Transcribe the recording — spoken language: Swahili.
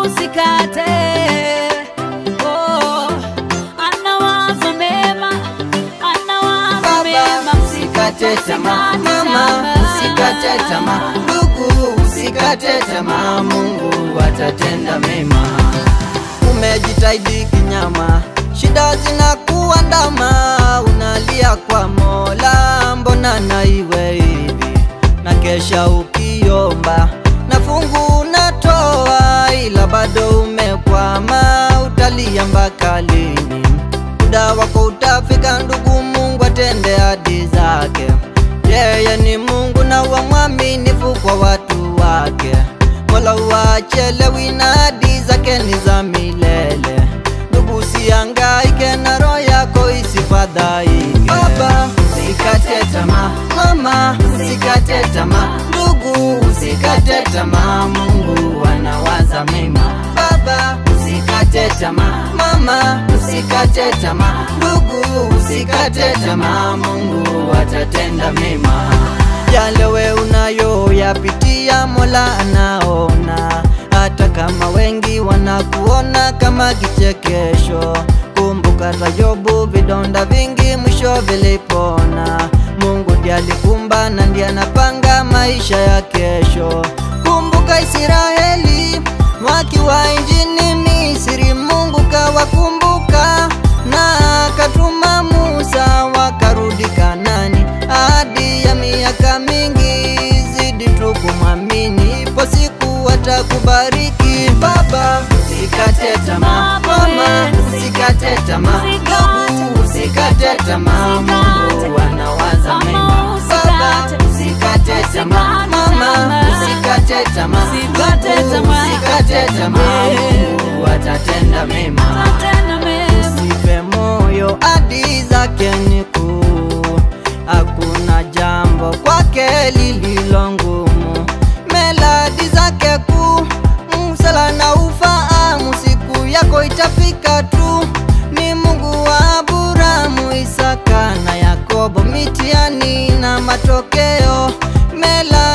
usikate. Oh, anawaza mema, anawaza Baba, mema. usikate tamaa, mama, usikate tamaa, ndugu, usikate tamaa, Mungu atatenda mema. Umejitahidi kinyama, shida zinakuandama, unalia kwa Mola, mbona na iwe hivi? Na kesha ukiomba na fungu unatoa, ila bado umekwama, utalia mpaka lini? muda wako utafika, ndugu, Mungu atende hadi zake. Yeye ni Mungu na wa mwaminifu kwa watu wake. Mola wachelewi na hadi zake ni za milele. Ndugu, usihangaike na roho yako isifadhaike. Baba, usikate tamaa. Mama, usikate tamaa. Ndugu, usikate tamaa. Mungu anawaza mema. Baba, usikate tamaa. Mama, usikate tamaa. Ndugu, usikate tamaa. Mungu atatenda mema. Yale we unayoyapitia, Mola anaona, hata kama wengi wanakuona kama kichekesho. Kumbuka hata Yobu, vidonda vingi mwisho vilipona. Mungu ndiye alikumba na ndiye anapanga maisha ya kesho. Kumbuka Israeli wakiwa nchini Misri, Mungu kawakumbuka na akatuma Musa wakarudi Kanani. Hadi ya miaka mingi, zidi tu kumwamini, ipo siku atakubariki. Baba, usikate tamaa, mama, usikate tamaa, ndugu, usikate tamaa, Mungu anawaza mema. Baba, usikate tamaa, mama, usikate tamaa, Usikate ndugu, tamaa. usikate tamaa, Mungu atatenda mema. Atatenda mema. Usife moyo, hadi zake ni kuu, hakuna jambo kwake lililo ngumu. Melodi zake kuu, msala na ufahamu, siku yako itafika tu. Ni Mungu wa Aburahamu, Isaka na Yakobo, mitihani na matokeo. Mela